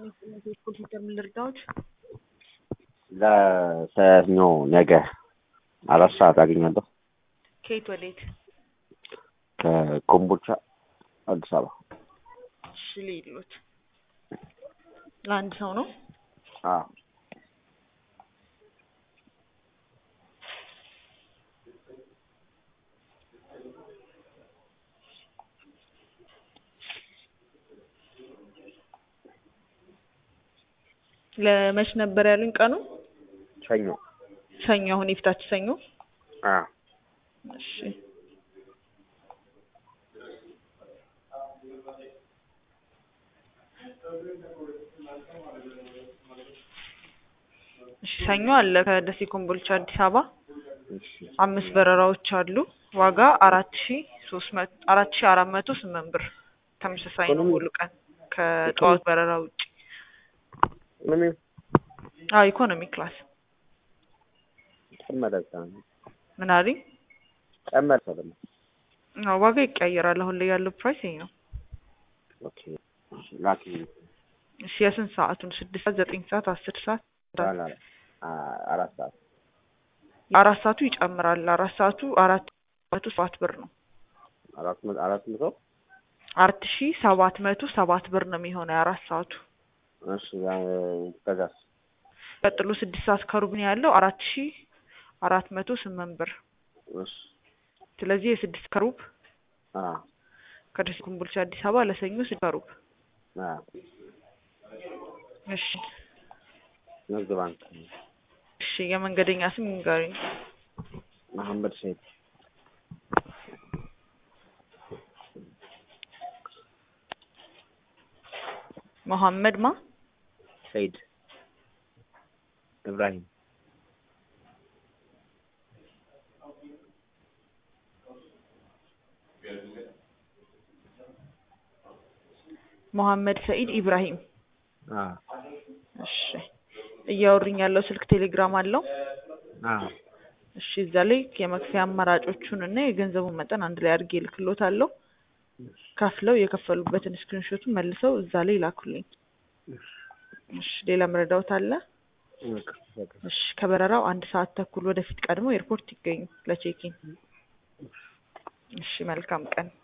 ኮምፒውተር ምን ልርዳዎት? ለሰኞ ነገ አራት ሰዓት አገኛለሁ። ከየት ወዴት? ከኮምቦልቻ አዲስ አበባ። እሺ ልሂድሎት። ለአንድ ሰው ነው? አዎ ለመች ነበር ያሉኝ ቀኑ? ሰኞ። ሰኞ አሁን የፊታችን ሰኞ? አዎ እሺ እሺ ሰኞ አለ ከደሴ ኮምቦልቻ አዲስ አበባ እሺ አምስት በረራዎች አሉ። ዋጋ አራት ሺ ሶስት መቶ አራት ሺ አራት መቶ ስምንት ብር ተመሳሳይ ነው ሙሉ ቀን ከጠዋት በረራ ውጭ። ምን አዎ ኢኮኖሚ ክላስ ጨመረ? ምን አለኝ? ጨመረ ደግሞ። አዎ ዋጋ ይቀያየራል። አሁን ላይ ያለው ፕራይስ ይሄ ነው። ኦኬ እሺ ላኪ እሺ የስንት ሰዓቱን? ስድስት ሰዓት፣ ዘጠኝ ሰዓት፣ አስር ሰዓት? ባላ አራት ሰዓት አራት ሰዓቱ ይጨምራል። አራት ሰዓቱ አራት መቶ ሰባት ብር ነው። አራት መቶ አራት መቶ አራት ሺ ሰባት መቶ ሰባት ብር ነው የሚሆነው የአራት ሰዓቱ። እሺ ከዛስ ቀጥሎ ስድስት ሰዓት ከሩብ ነው ያለው አራት ሺ አራት መቶ ስምንት ብር። እሺ ስለዚህ የስድስት ከሩብ አ ከደሴ ኮምቦልቻ አዲስ አበባ ለሰኞ ስድስት ከሩብ። አ እሺ ንግድ ባንክ እሺ የመንገደኛ ስም ንገሩኝ። መሐመድ ሰይድ መሐመድ ማ ሰይድ ኢብራሂም መሐመድ ሰኢድ ኢብራሂም። አ እሺ እያወሩኝ ያለው ስልክ ቴሌግራም አለው? አ እሺ እዛ ላይ የመክፈያ አማራጮቹን እና የገንዘቡን መጠን አንድ ላይ አድርጌ እልክሎታለሁ። ከፍለው የከፈሉበትን ስክሪንሾቱን መልሰው እዛ ላይ ላኩልኝ። እሺ ሌላ መረዳዎት አለ? እሺ ከበረራው አንድ ሰዓት ተኩል ወደፊት ቀድሞ ኤርፖርት ይገኙ ለቼኪን። እሺ መልካም ቀን።